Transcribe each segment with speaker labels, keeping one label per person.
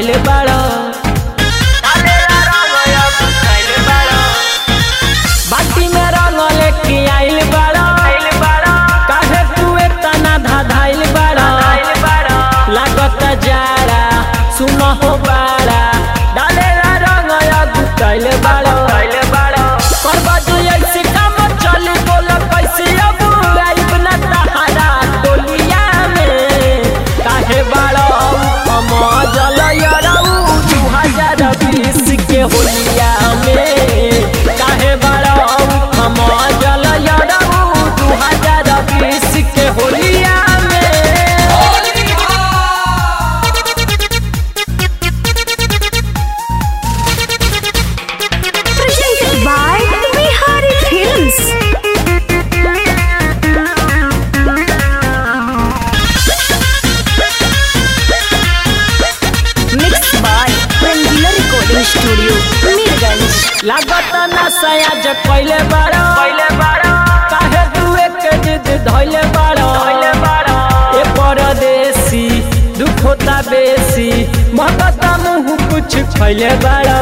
Speaker 1: गुताइल बाड़ा बाटी में रंग लेके आइल बाड़ा काहे तू इतना धाधाइल बाड़ा लागत जाड़ा सुन हो बाड़ा डालेला रंग या गुताइल बाड़ा करबा जो ऐसे काम चली बोल कैसे अब आइब ना तहारा टोलिया में काहे बाड़ा हम जल यरऊ दू हजार बीस के होलिया में काहे बाड़ा हम जल यरऊ दू हजार बीस के होलिया में
Speaker 2: Presented by Bihari Films. Mixed by Rangila Recording Studio, Mirganj.
Speaker 1: लागत ना सयाज कैले बाड़ा काहे तू एक जिद धैले बाड़ा ए परदेसी दुख होता बेसी महकत मुँह कुछ खैले बाड़ा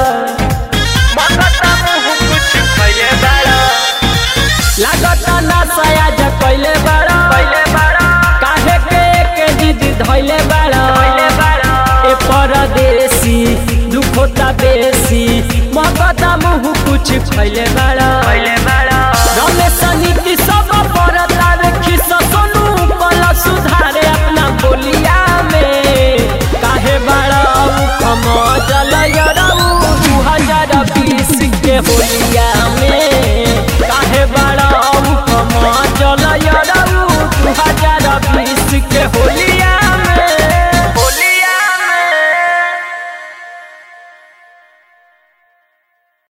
Speaker 1: लागत ना सयाज कैले बाड़ा काहे के एक जिद धैले बाड़ा ए परदेसी दुख होता बेसी महकत मुँह कुछ खैले बाड़ा रमेश नीति सब परता देखी सोनू कल सुधारे अपना बोलिया में काहे बाड़ा कम जल दू हजार बीस के होलिया में काहे बाड़ा कम जल दू हजार बीस के होलिया